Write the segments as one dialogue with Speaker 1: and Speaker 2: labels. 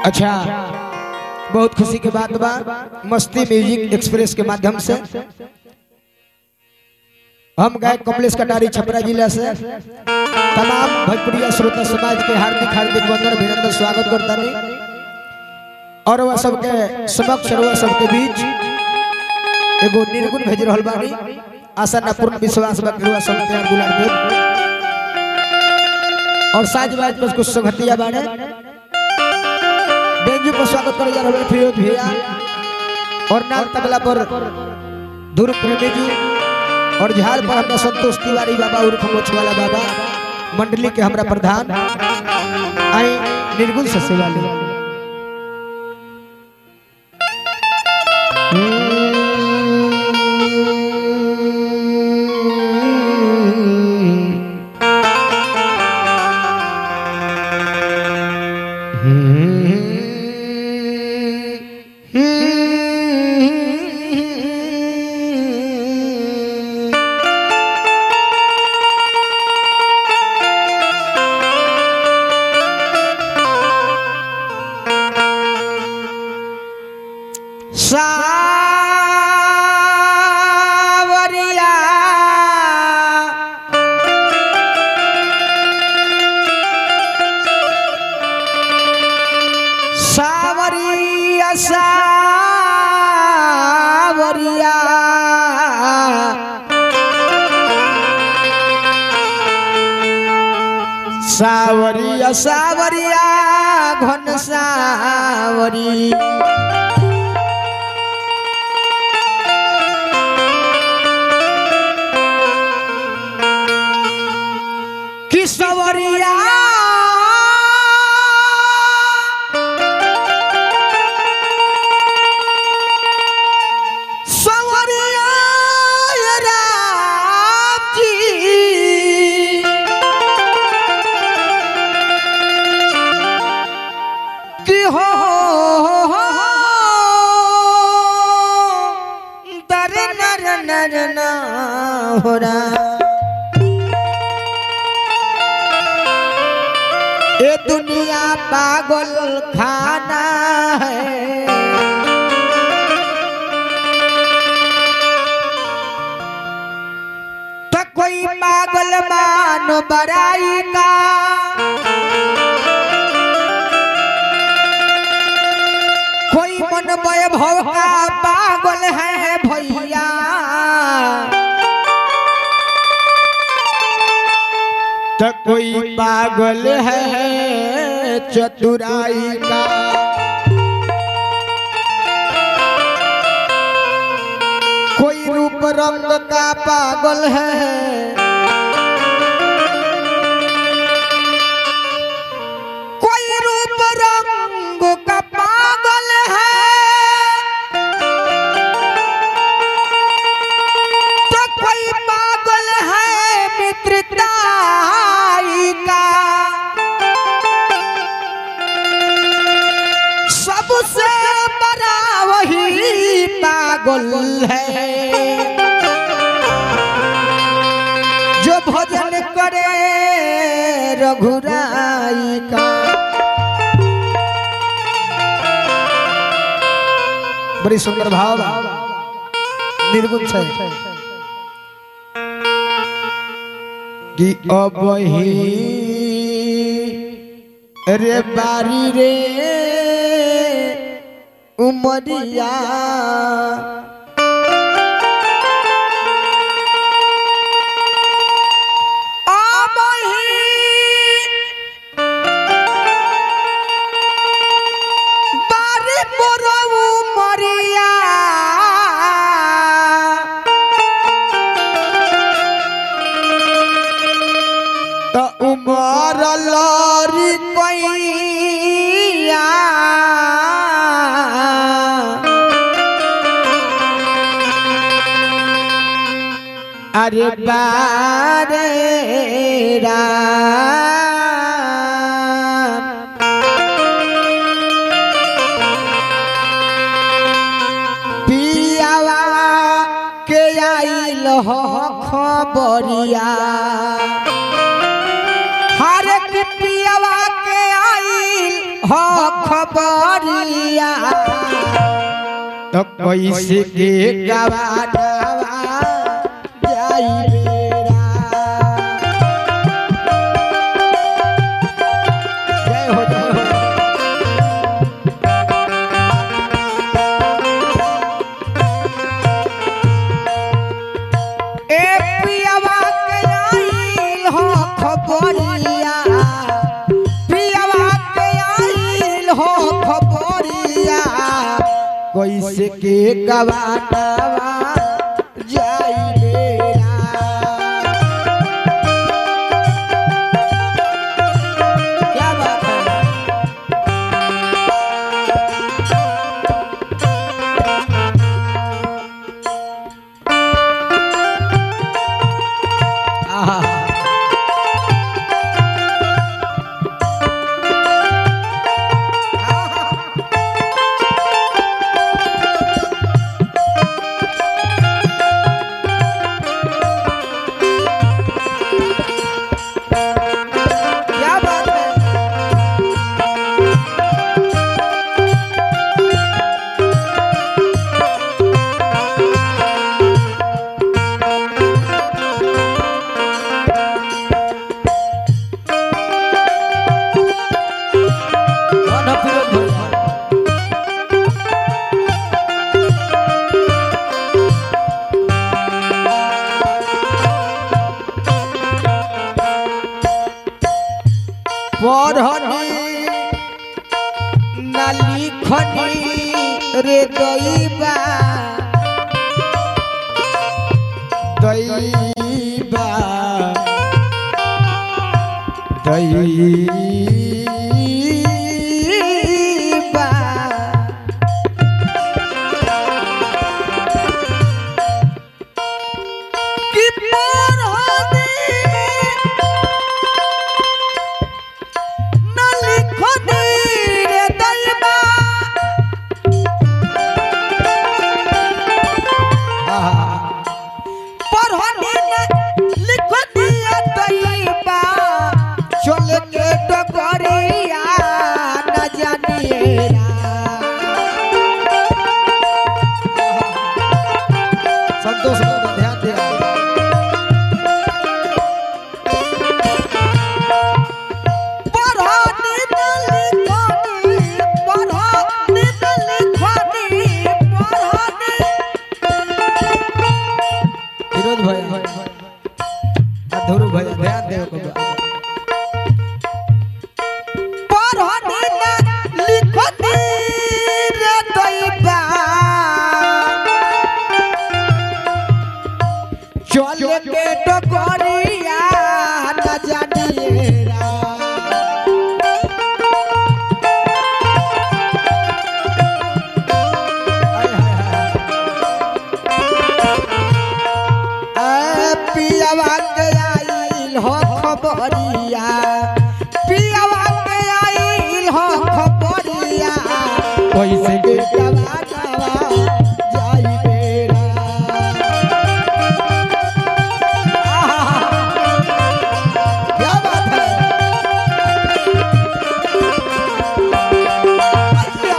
Speaker 1: अच्छा बहुत खुशी के बात बा मस्ती म्यूजिक एक्सप्रेस के माध्यम से हम गए कमलेश कटारी छपरा जिला से तमाम भोजपुरी श्रोता समाज के हार्दिक हार्दिक वंदन अभिनंदन स्वागत करता नहीं और वह सबके समक्ष वह सबके बीच एगो निर्गुण भेज रहल बानी आशा ना पूर्ण विश्वास बा कि वह सब प्यार दुलार दे और साज बाज पर कुछ संगतिया बाड़े बेंजू पर स्वागत करे जा रहे हैं फिरोज भैया और नाल तबला पर ध्रुव प्रेमी जी और झाल पर हमरा संतोष तिवारी बाबा उर्फ मोछवाला बाबा मंडली के हमरा प्रधान आई निर्गुण से सेवा ले सावरिया सावरिया सावरिया सावरिया सावरिया घन सावरी किसवरिया सवरिया राम जी कि हो दर नर नर ना हो रहा ये दुनिया पागल खाना है तो कोई पागल मान बड़ाई का कोई मन वैभव का पागल है भैया तो कोई पागल है चतुराई का कोई रूप रंग का पागल है कोई रूप रंग का पागल है तो कोई पागल है मित्रताई का सबसे बड़ा वही पागल है जो भजन करे रघुराई का बड़ी सुंदर भाव बा। निर्गुण छै कि अब ही रे बारी रे उमरिया अब ही बारी मोर उमरिया त उमर लरी कैया अरे बारे राम पियावा के आइल हो खबरिया हर पियावा के आइल हो खबरिया तो कैसे के गवाना जाई बेरा जय हो जय हो ए पियावा के आइल हो खबरिया पियावा के आइल हो खबरिया कैसे के गवानावा जाई बेरा क्या बात है आहा क्या बात है कौन है फिरोज भैया? पढ़नी न लिखनी रे दैबा दैबा दैबा कि पढ़नी न लिखनी रे दैबा पढ़नी न लिखनी रे दैबा चल के डगरिया न जानिएरा संतोष को ध्यान दिया पढ़नी न लिखनी पढ़नी न लिखनी पढ़नी विरोध भैया अधूर भैया ध्यान देव को पढ़नी न लिखनी रे दैबा चल के डगरिया न जानिएरा ए पियावा के आइल हो खबरिया पियावा के आइल हो खबरिया कैसे के गवानावा जाई बेरा आहा, क्या बात है अच्छा।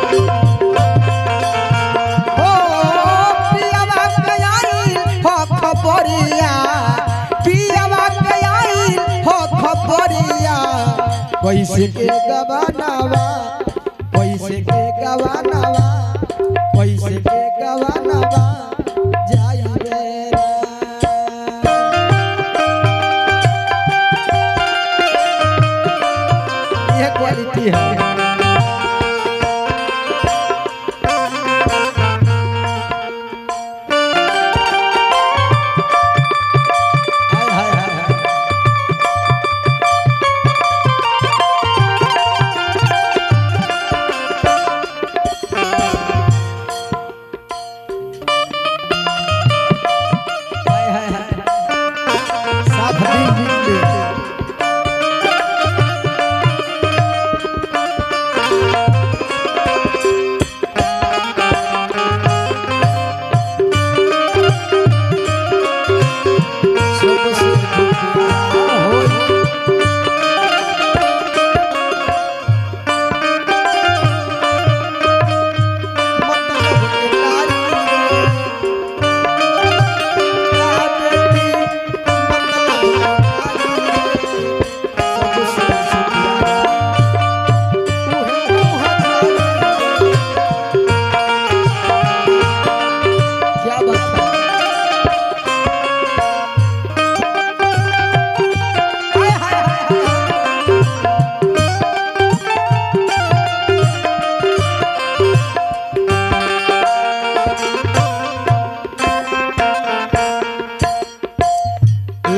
Speaker 1: हो पियावा के आइल हो खबरिया पियावा के आइल हो खबरिया कैसे के गवानावा कैसे के गवानावा कैसे के गवानावा जाई बेरा ये क्वालिटी है हाय हाय हाय हाय हाय हाय हाय साफ दिल जीत ले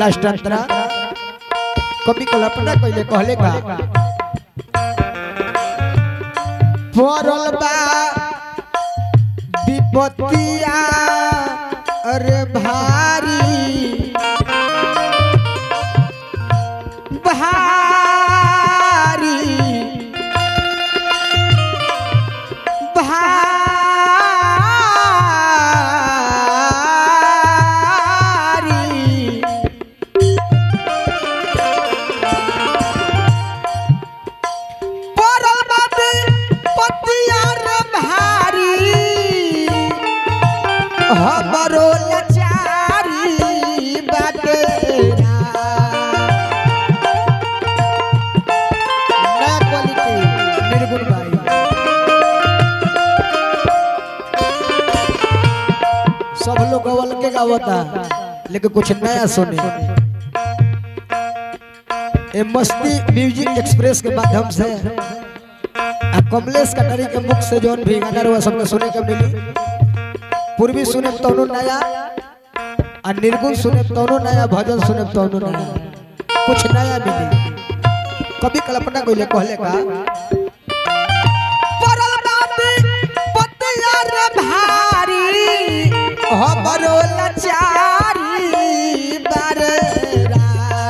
Speaker 1: लास्ट अंतरा कभी कल्पना कइले कहले का पड़ल बा विपत्तिया अरे भारी भारी भारी पड़ल बाटे पतिया रे भारी हमरो लाचारी बाटे नया क्वालिटी निर्गुण भाई सब लोग गवल के गावता लेकिन कुछ नया सुने ए मस्ती म्यूजिक एक्सप्रेस के माध्यम से आ कमलेश कटारी के मुख से जौन भी गाना रहुआ सबके सुने के मिली पूर्वी सुने तोनो नया आ निर्गुण सुने तोनो नया भजन सुने तोनो नया कुछ नया मिली कभी कल्पना कोई कहले का पड़ल बाटे पतिया रे भारी हमरो लाचारी बारे रा।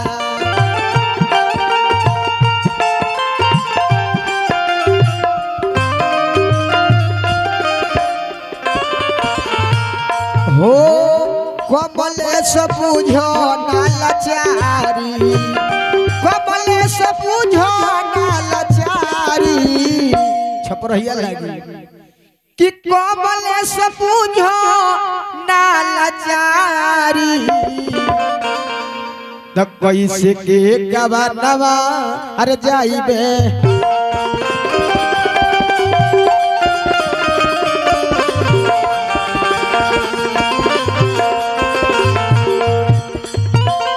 Speaker 1: हो कमलेश बुझो ना लाचारी कमलेश बुझो ना लाचारी छपरहिया लागी कि कमलेश बुझो ना लाचारी त कैसे के गवानवा अरे जाइबे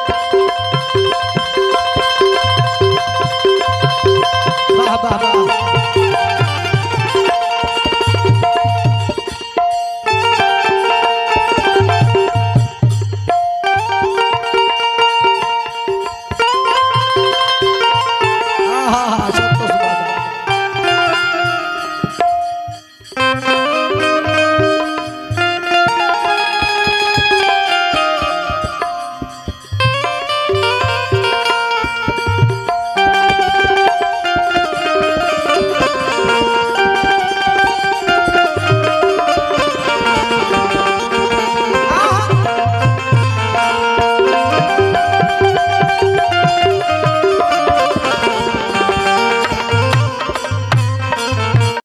Speaker 1: वाह वाह वाह